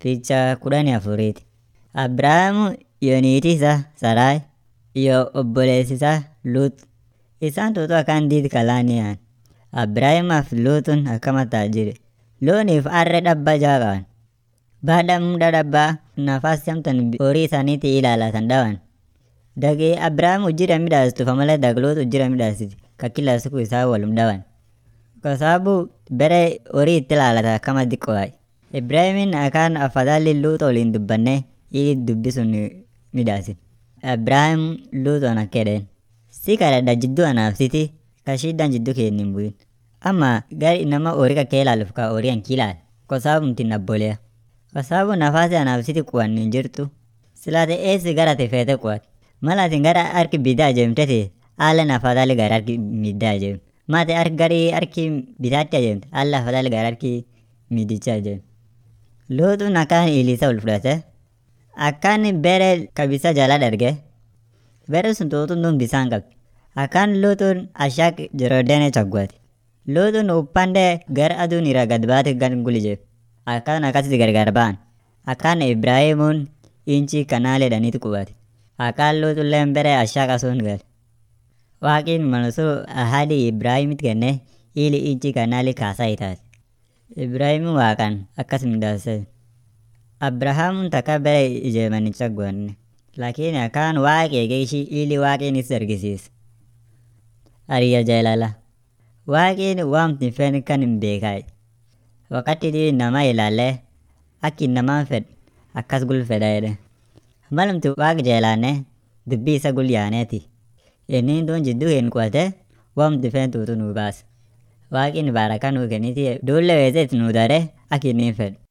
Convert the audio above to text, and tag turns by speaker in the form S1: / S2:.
S1: Picha kudhanii afuriiti. Abrahaamu iyo niitii isaa Sarai iyo obboleessi isaa Lut. Isaan tuutu akkaan diid kalaaniyan. Abraahimaaf Lutun akkama taajiri. Looniif harree dabba jaa qaban. Baada muda dabbaa nafasi amtan horii isaaniitii ilaalatan dhawan. Dagi Abrahaam ujira midhaastufa malee dag Lut ujira midhaasiti ka kila siku isaan wolum dhawan. Kwa sababu bere horii itti ilaalatan akkama diqqoodha. Ibraahimin akkaan afadhali Lut waliin dubbanne ili dubbi sun midhaasin. Abrahaam Lutoon akka jedheen si kadhadha jidduu anaaf siti ka shiddaan jidduu keenya hin bu'in. Amma gari nama horii kakkee ilaaluuf ka horii hanki ilaal. Kwa sababu mtin abboleya. Kwa sababu nafasi anaaf siti quwannu hin jirtu. Silaate eessi gara ati feete quwat. Mal atin gara harki bitaa ajeemteti haalan afadhali gara harki middaa ajeemte. Maate harki gari harki bitaatti ajeemte haala afadhali gara harki middichaa ajeemte. Lutun akkaan ilisa ol fudhate. Akkaan bere ka bisa jala darge. Bere sun tuutun bisaan qabdi. Akkaan Lutun ashak Jorodeene chaggwate. Lutun upande gara aduun irraa gad baate gan guli Akkaan akkasitti gargar ba'an. Akkaan Ibraahimuun inchi kanaalee dhaniitu qubate. Akkaan Lutulleen bere ashaka sun gale. Waaqin malsu ahadi Ibraahimit kenne ili inchi kanaalii kaasaa itaate. Ibraahimin waaqaan akkas midhaase. Abrahaamuun takka bere ijeeman hin chaggwanne. Lakini akkaan waaqi eege ishii ili waaqin is argisiise. Hariya jaalala. Waaqin waamti hin feene kan hin beekaayi. Wakati dhibi nama ilaalee akki namaan fedhu akkas gul fedha jedhe. Malumti waaq jeelaanne dubbii isa gul yaaneeti. Inni duun jidduu hin quwate waamti feen tuutu nuu baase. Waaqin baarakaa nuu kenniti duulle weeseet nuu dare akki inni hin fedhu.